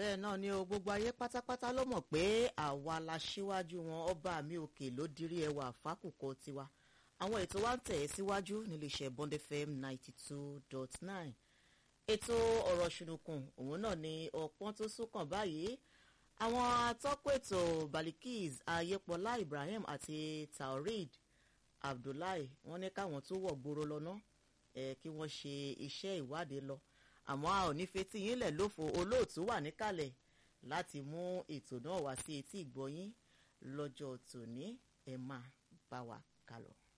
bẹ́ẹ̀ náà ni o gbogbo ayé pátápátá ló mọ̀ pé àwa la ṣíwájú wọn ọba mi òkè ló dirí ẹwà fákùkọ tiwa àwọn ètò wa ń tẹ̀ ẹ́ síwájú níléeṣẹ́ Bond FM ninety two dot nine ètò ọ̀rọ̀ ṣùnùkùn òun náà ni ọ̀pọ̀n tó súnkàn báyìí àwọn atọ́kùn ètò Balikis Ayépọlá Ibrahim àti Taoreed Abdullahi wọ́n ní káwọn tó wọ̀ gbòòrò lọ́nà ẹ̀ kí wọ́n ṣe iṣẹ́ ìwádìí lọ àmọ́ a ò ní fetí yín lẹ̀ lófo olóòtú wà níkàlẹ̀ láti mú ètò náà wá sí etí ìgbọ́yín lọ́jọ́ tòní ẹ máa bá wa kálọ.